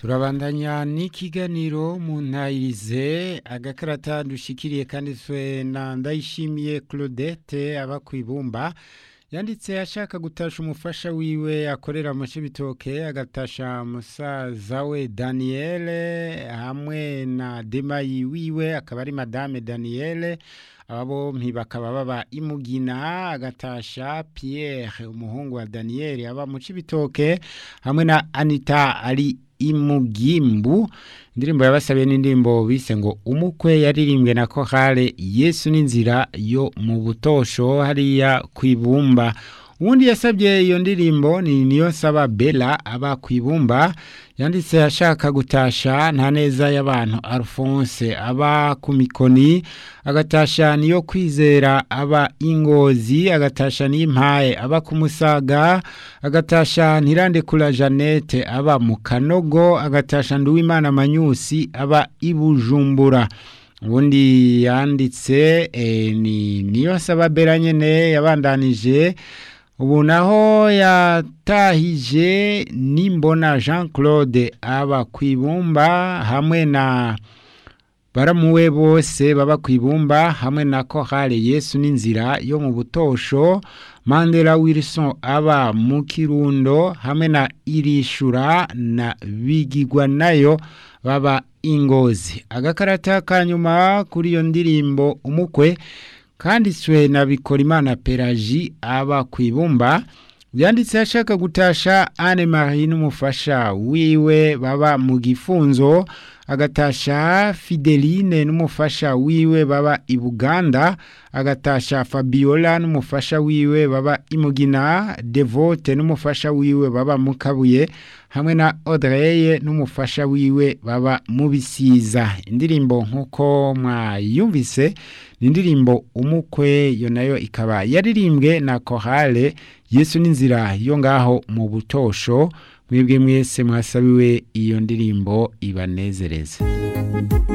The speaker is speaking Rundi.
turabandanya n'ikiganiro mu ntayirize agakarata dushikiriye kanditswe na ndayishimiye claudette aba ku ibumba yanditse ashaka gutasha umufasha wiwe akorera mu bitoke agatasha musaza we daniyeli hamwe na demayi wiwe akaba ari madame daniyeli aba bombi bakaba baba imugina agatasha Pierre umuhungu wa daniyeli aba mu bitoke hamwe na anita ari imugimbu indirimbo yabasabiye n'indirimbo bise ngo umukwe yaririmbwe na kohale yesu n'inzira yo mu butosho hariya ku ibumba uwundi yasabye iyo ndirimbo ni niyo saba bela aba ku ibumba yanditse ashaka gutasha nta neza y'abantu alphonse aba ku mikoni agatasha niyo kwizera aba ingozi agatasha n'impaye aba ku musaga agatasha ntirandekura jeannette aba mu kanogo agatasha nduwimana manyusi aba i bujumbura ubundi yanditse ni niyo saba bela nyine yabandanije ubu naho yatahije nimbona jean claude aba ku ibumba hamwe na baramuwe bose baba ku ibumba hamwe na kohale yesu n'inzira yo mu butosho mandela wilson aba mu kirundo hamwe na irishura na bigigwa nayo baba ingozi agakarata ka nyuma kuri iyo ndirimbo umukwe kanditswe na bikorimana pelaji aba ku ibumba yanditse ashaka gutasha Anne Marie n'umufasha wiwe baba mu gifunzo agatasha Fideline n'umufasha wiwe baba i Buganda agatasha Fabiola n'umufasha wiwe baba imugina Devote n'umufasha wiwe baba mu Kabuye hamwe na Audrey n'umufasha wiwe baba mu bisiza indirimbo nkuko mwayumvise ni indirimbo umukwe yo nayo ikaba yaririmbwe na Chorale Yesu n'inzira yo ngaho mu butosho mwebwe mwese mwasabiwe iyo ndirimbo ibanezereze